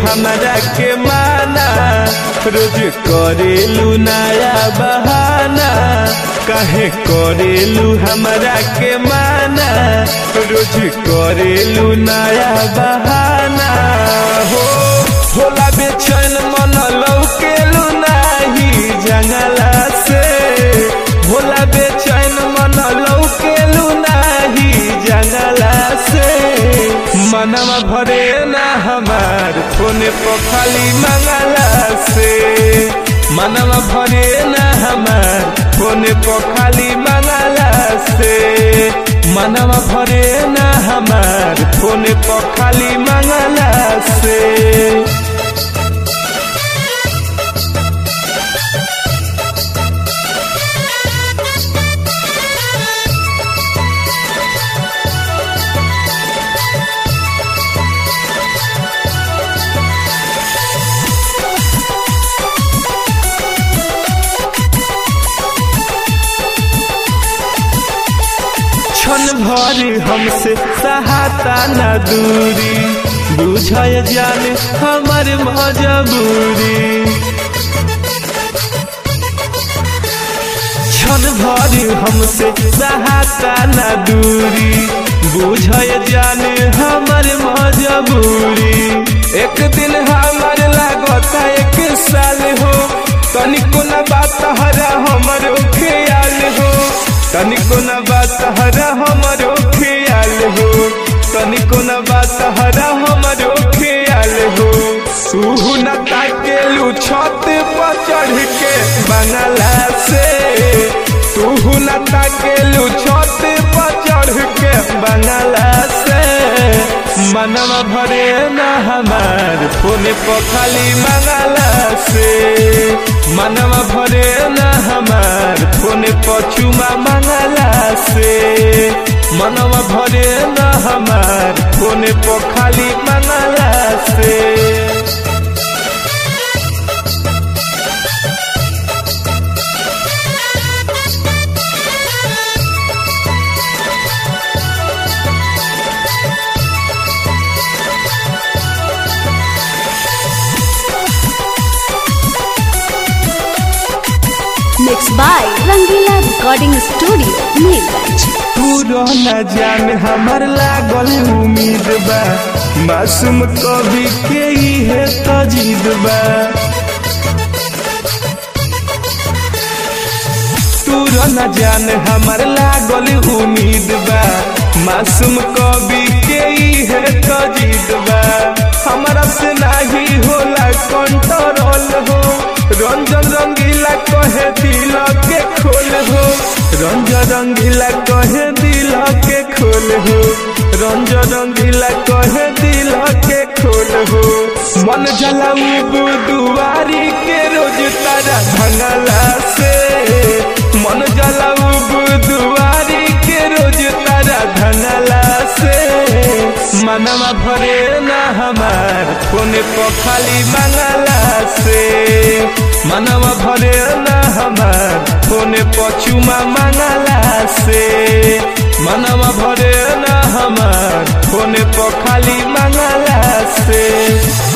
हमरा के माना रोज करेलू नया बहाना काहे करेलू हमरा के माना रोज करेलू नया बहाना हो होला बेचैन मन लौकेलू नाही जंगला से होला बेचैन मन लौकेलू नाही जंगला से मनवा भरे ना हमार फोने पर खाली मंगला से मनवा भरे ना हमार फोने पर खाली मंगला से मनवा भरे ना हमार फोने पर खाली मंगला से क्षण भर हमसे सहाता न दूरी बुझय जाने हमर मजबूरी क्षण भर हमसे सहाता न दूरी बुझय जाने हमर मजबूरी एक दिन हमर लागता एक साल हो तनिको न बात हरा हमर ख्याल हो तनिको न बात हरा हमरो ख्याल हो तनिको न बात हरा हमरो ख्याल हो तू न ताकेलू छत पर चढ़ के बंगला से तू न ताकेलू छत पर चढ़ के बंगला से मनवा भरे न हमार फोने पर खाली मंगला से मनवा भरे न हमार फोने पर चुमा मंगला से मनवा भरे न हमार फोने पर खाली मंगला से Mixed by Rangila Recording Studio, Neerganj. पूरा न जान हमर लागल उम्मीद बा मासूम कवि के इहे तजीद बा पूरा न जान हमर लागल उम्मीद बा मासूम कवि के इहे तजीद बा हमरा से नाही होला कंट्रोल हो रंजन रंगीला कहे दिल के खोल हो रंजन रंगीला कहे दिल के खोल हो रंजन रंगीला कहे दिल के खोल हो मन जलाऊ दुआरी के रोज तारा भंगला से मन जलाऊ दुआरी के रोज तारा धंगला से मनवा भरे ना हमार फोने पर खाली मंगला से मनवा भरे ना हमार फोने पर चुमा मंगला से मनवा भरे ना हमार फोने पर खाली मंगला से